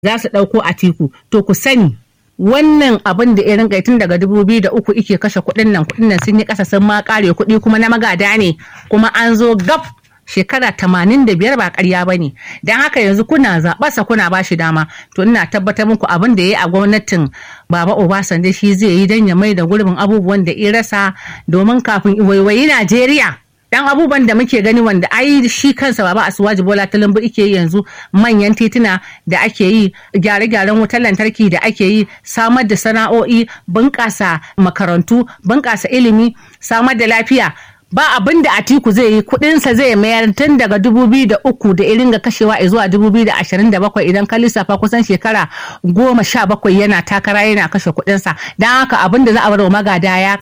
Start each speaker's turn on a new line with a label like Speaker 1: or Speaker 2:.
Speaker 1: za su ɗauko atiku to ku sani wannan abin da irin tun daga dubu biyu da uku ike kashe kuɗin nan kuɗin nan sun yi ƙasa sun ma ƙare kuɗi kuma na magada ne kuma an zo gab shekara tamanin da biyar ba ƙarya ba ne don haka yanzu kuna zaɓarsa kuna ba shi dama to ina tabbatar muku abin da ya yi a gwamnatin baba obasanjo shi zai yi don ya mai da gurbin abubuwan da ya rasa domin kafin waiwayi najeriya dan abubuwan da muke gani wanda ai shi kansa baba asuwaji bola talumbu ike yi yanzu manyan tituna da ake yi gyare-gyaren wutar lantarki da ake yi samar da sana'o'i bunƙasa makarantu bunƙasa ilimi samar da lafiya ba abin da atiku zai yi kudinsa zai mayar tun daga dubu biyu da uku da irin ga kashewa zuwa dubu biyu da ashirin da bakwai idan ka lissafa kusan shekara goma sha bakwai yana takara yana kashe kudinsa don haka abin da za a bar wa magada ya